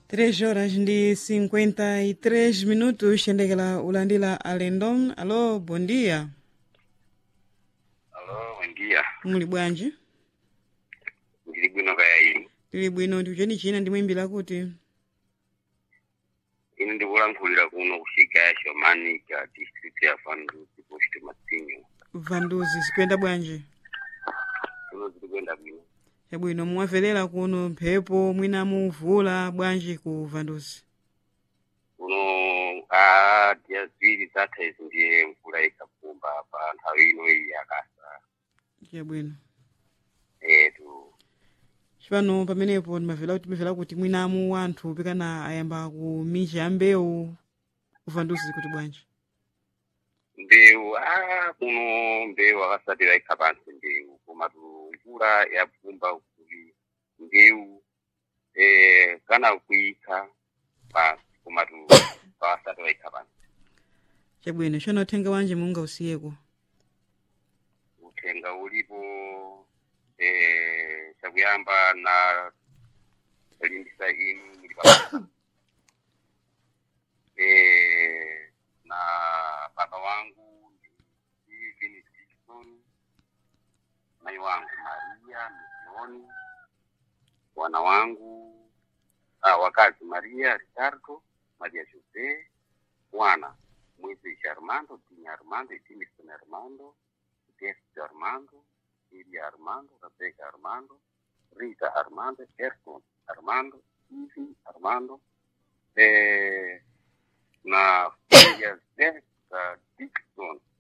3 horas ndi 53 minutos xendekera ulandira alendom alo bom dia Alo, buen día. muli bwanji Ndili bwino kaya inu. tili bwino ndiucheni china ndimwimbira kuti Ine ndikulankhulira kuno kuxika ya Shomanica district ya Vanduzi post Matsinyo. vanduzi zikuyenda bwanji Kuno zili kwenda bwino. yabwino muwamverera kuno mphepo mwina muvula bwanji ku vanduzi Kuno a dia ziwiri zatha izi ndiye mvula ikapumba pa nthawi ino iyi yakasa. yabwino Etu. chipano pamenepo ndimavera kuti timavera kuti mwinamu wanthu pikana ayamba kumicha ya mbewu ku vanduzi kuti bwanji Mbewu a kuno mbewu akasatira ikha pansi mbewu koma tu mvula yapumba kuti mbewu eh kana kuikha pansi koma tu pakasatira ikha pansi. chabwino chona uthenga wanji munga usiyeko uthenga ulipo eh chakuyamba na limbisa inu muli pa eh na baba wangu Steven Dixon mai wangu Maria Misioni wana wangu ah, wakazi Maria Ricardo Maria Jose wana Moisés Armando Tinha Armando e Timison Armando Teste Armando, Iria Armando, Rebecca Armando, Rita Armando, Ayrton Armando, Ivy Armando, eh, na filha dessa Dixon,